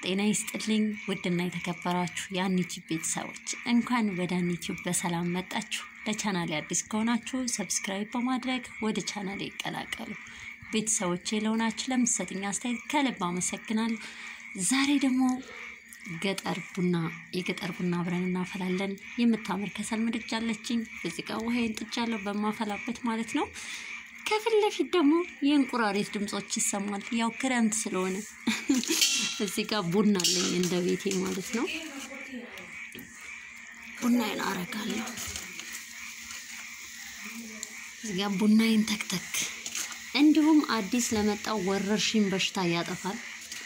ጤና ይስጥልኝ ውድና የተከበራችሁ የአኒቲዩብ ቤተሰቦች እንኳን ወደ አኒቲዩብ በሰላም መጣችሁ። ለቻናሌ አዲስ ከሆናችሁ ሰብስክራይብ በማድረግ ወደ ቻናሌ ይቀላቀሉ። ቤተሰቦቼ ለሆናችሁ ለምትሰጥኝ አስተያየት ከልብ አመሰግናለሁ። ዛሬ ደግሞ ገጠር ቡና የገጠር ቡና አብረን እናፈላለን። የምታምር ከሰል ምድጃ አለችኝ። እዚህ ጋር ውሃዬን ጥጃለሁ በማፈላበት ማለት ነው። ከፊት ለፊት ደግሞ የእንቁራሪት ድምጾች ይሰማል። ያው ክረምት ስለሆነ እዚህ ጋር ቡና አለኝ እንደ ቤቴ ማለት ነው። ቡናዬን አረጋለሁ። እዚህ ጋር ቡናዬን ተክተክ። እንዲሁም አዲስ ለመጣው ወረርሽኝ በሽታ ያጠፋል።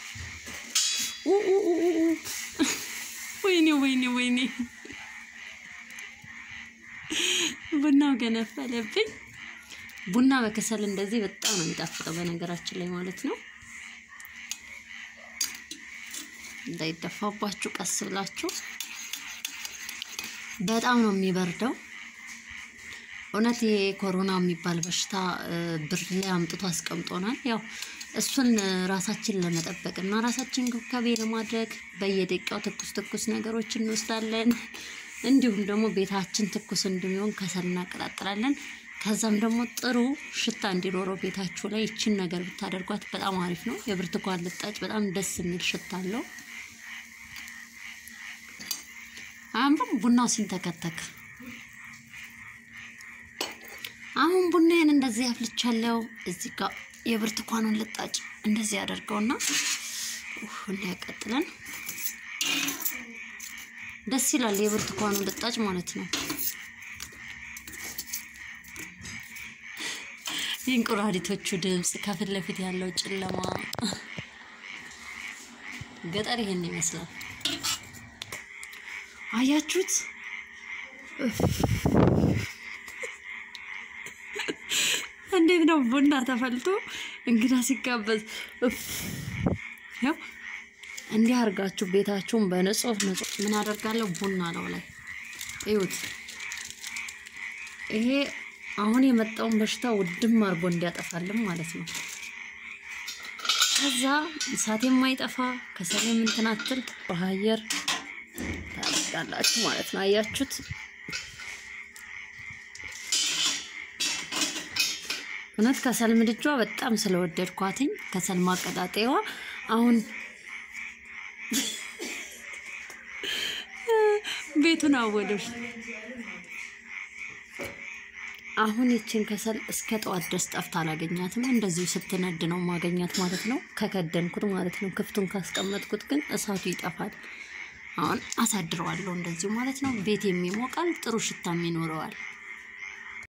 ወይኔ ወይኔ ወይኔ ቡናው ገነፈለብኝ። ቡና በከሰል እንደዚህ በጣም ነው የሚጣፍጠው በነገራችን ላይ ማለት ነው። እንዳይደፋባችሁ ቀስ ብላችሁ። በጣም ነው የሚበርደው። እውነት ይሄ ኮሮና የሚባል በሽታ ብርድ ላይ አምጥቶ አስቀምጦናል። ያው እሱን ራሳችን ለመጠበቅ እና ራሳችን እንክብካቤ ለማድረግ በየደቂቃው ትኩስ ትኩስ ነገሮች እንወስዳለን። እንዲሁም ደግሞ ቤታችን ትኩስ እንዲሆን ከሰል እናቀጣጥላለን። ከዛም ደግሞ ጥሩ ሽታ እንዲኖረው ቤታችሁ ላይ ይችን ነገር ብታደርጓት በጣም አሪፍ ነው። የብርቱካን ልጣጭ በጣም ደስ የሚል ሽታ አለው። አሁን ቡናው ሲንተከተክ አሁን ቡናዬን እንደዚህ አፍልቻለሁ። እዚህ ጋር የብርቱካኑን ልጣጭ እንደዚህ ያደርገውና እንዲያቀጥለን ደስ ይላል። የብርቱካኑ ልጣጭ ማለት ነው። የእንቁራሪቶቹ ድምፅ፣ ከፊት ለፊት ያለው ጨለማ፣ ገጠር ይሄን ይመስላል። አያችሁት? እንዴት ነው ቡና ተፈልቶ እንግዳ ሲጋበዝ ያው እንዲህ አድርጋችሁ ቤታችሁን በንጹህ ንጹህ ምን አደርጋለሁ ቡና ነው ላይ እዩት። ይሄ አሁን የመጣውን በሽታ ውድም አድርጎ እንዲያጠፋልን ማለት ነው። ከዛ እሳት የማይጠፋ ከሰል የምንትናትል በአየር ታደርጋላችሁ ማለት ነው። አያችሁት? እውነት ከሰል ምድጃ በጣም ስለወደድኳትኝ ከሰል ማቀጣጠያዋ አሁን ቤቱን አወዶች አሁን ይችን ከሰል እስከ ጠዋት ድረስ ጠፍታ አላገኛትም። እንደዚሁ ስትነድ ነው ማገኛት ማለት ነው። ከከደንኩት ማለት ነው። ክፍቱን ካስቀመጥኩት ግን እሳቱ ይጠፋል። አሁን አሳድረዋለሁ እንደዚሁ ማለት ነው። ቤት የሚሞቃል፣ ጥሩ ሽታም ይኖረዋል።